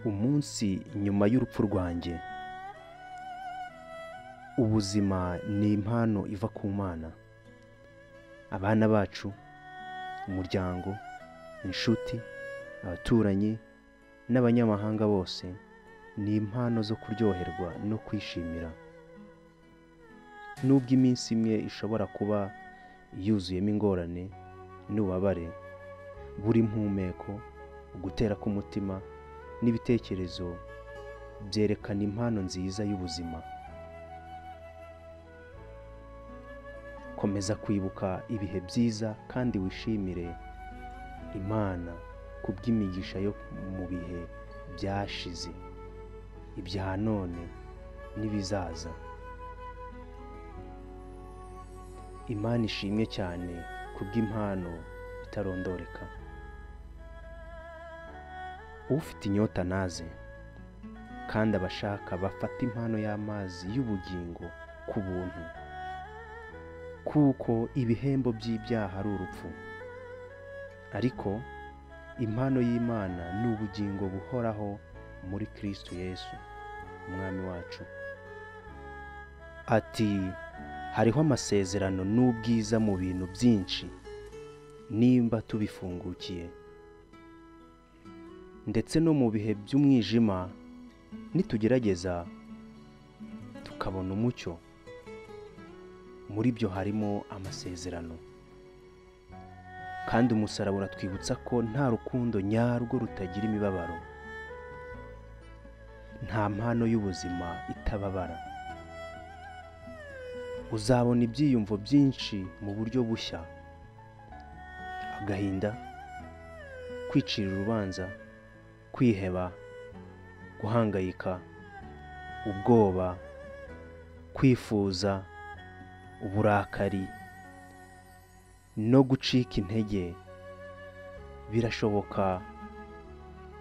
umunsi nyuma y'urupfu rwanjye ubuzima ni impano iva ku mana abana bacu umuryango inshuti abaturanyi n'abanyamahanga bose ni impano zo kuryoherwa no kwishimira nubwo iminsi imwe ishobora kuba yuzuyemo ingorane n'ububabare buri mpumeko ugutera k'umutima n'ibitekerezo byerekana impano nziza y'ubuzima komeza kwibuka ibihe byiza kandi wishimire imana kubw'imigisha yo mu bihe byashize ibya none n'ibizaza imana ishimwe cyane kubw'impano itarondoreka ufite inyota naze kandi abashaka bafate impano y'amazi y'ubugingo ku buntu kuko ibihembo by'ibyaha ari urupfu ariko impano y'imana ni ubugingo buhoraho muri kirisitu yesu umwami wacu ati hariho amasezerano n'ubwiza mu bintu byinshi nimba tubifungukiye ndetse no mu bihe by'umwijima nitugerageza tukabona umucyo muri byo harimo amasezerano kandi umusaraba uratwibutsa ko nta rukundo nyarwo rutagira imibabaro nta mpano y'ubuzima itababara uzabona ibyiyumvo byinshi mu buryo bushya agahinda kwicira urubanza kwiheba guhangayika ubwoba kwifuza uburakari no gucika intege birashoboka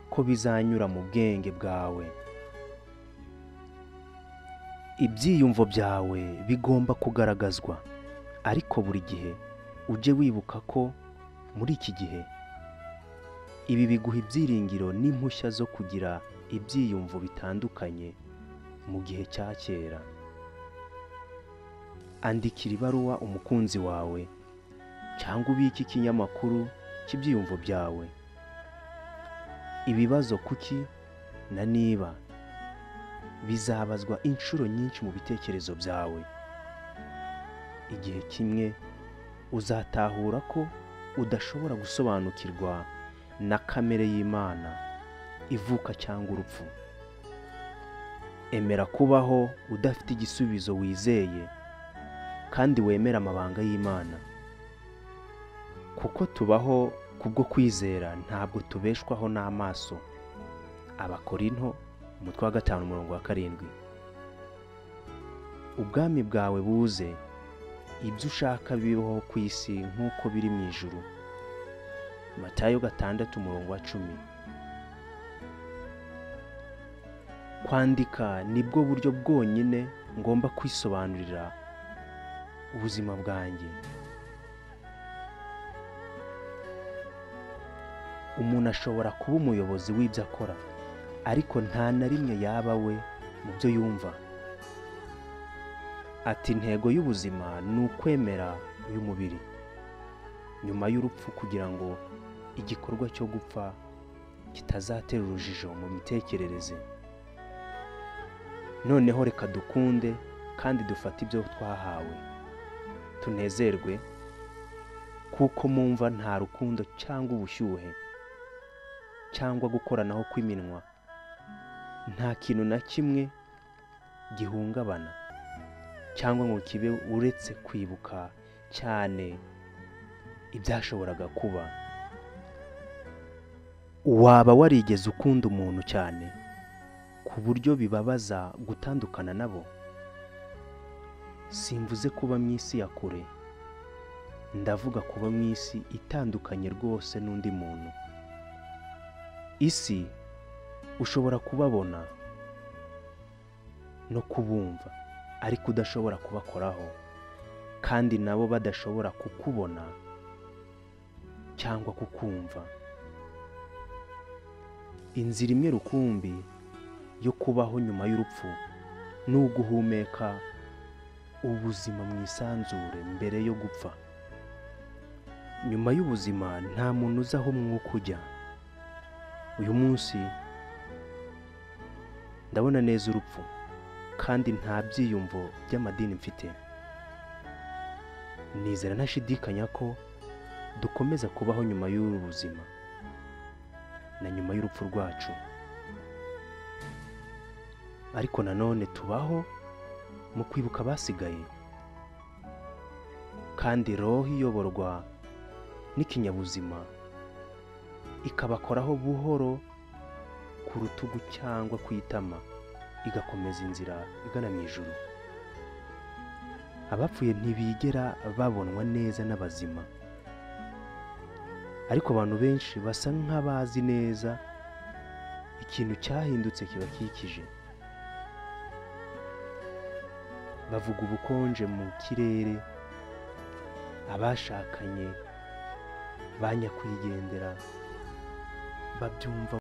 ko bizanyura mu bwenge bwawe ibyiyumvo byawe bigomba kugaragazwa ariko buri gihe ujye wibuka ko muri iki gihe ibi biguha ibyiringiro n'impushya zo kugira ibyiyumvo bitandukanye mu gihe cya kera andikira ibaruwa umukunzi wawe cyangwa ubike ikinyamakuru cy'ibyiyumvo byawe ibibazo kuki na niba bizabazwa inshuro nyinshi mu bitekerezo byawe igihe kimwe uzatahura ko udashobora gusobanukirwa na kamere y'imana ivuka cyangwa urupfu emera kubaho udafite igisubizo wizeye kandi wemera amabanga y'imana kuko tubaho kubwo kwizera ntabwo tubeshwaho n'amaso abakorinto umutwe wa gatanu umurongo wa karindwi ubwami bwawe buze ibyo ushaka bibaho ku isi nk'uko biri mu ijuru matayo gatandatu umurongo wa cumi kwandika nibwo buryo bwonyine ngomba kwisobanurira ubuzima bwanjye umuntu ashobora kuba umuyobozi w'ibyo akora ariko nta na rimwe yaba we mu byo yumva ati intego y'ubuzima ni ukwemera uyu mubiri nyuma y'urupfu kugira ngo igikorwa cyo gupfa kitazatera urujijo mu mitekerereze noneho reka dukunde kandi dufate ibyo twahawe tunezerwe kuko mumva nta rukundo cyangwa ubushyuhe cyangwa gukoranaho kw'iminwa nta kintu na kimwe gihungabana cyangwa ngo kibe uretse kwibuka cyane ibyashoboraga kuba waba warigeze ukunda umuntu cyane ku buryo bibabaza gutandukana nabo simvuze kuba mu isi ya kure ndavuga kuba mu isi itandukanye rwose n'undi muntu isi ushobora kubabona no kubumva ariko udashobora kubakoraho kandi nabo badashobora kukubona cyangwa kukumva inzira imwe rukumbi yo kubaho nyuma y'urupfu ni uguhumeka ubuzima mu isanzure mbere yo gupfa nyuma y'ubuzima nta muntu uzi aho umwuka ujya uyu munsi ndabona neza urupfu kandi nta byiyumvo by'amadini mfite nizera ntashidikanya ko dukomeza kubaho nyuma y'uru buzima na nyuma y'urupfu rwacu ariko nanone tubaho mu kwibuka abasigaye kandi roho iyoborwa n'ikinyabuzima ikabakoraho buhoro ku rutugu cyangwa ku itama igakomeza inzira igana mu ijuru abapfuye ntibigera babonwa neza n'abazima ariko abantu benshi basa nk'abazi neza ikintu cyahindutse kibakikije bavuga ubukonje mu kirere abashakanye ba nyakwigendera babyumva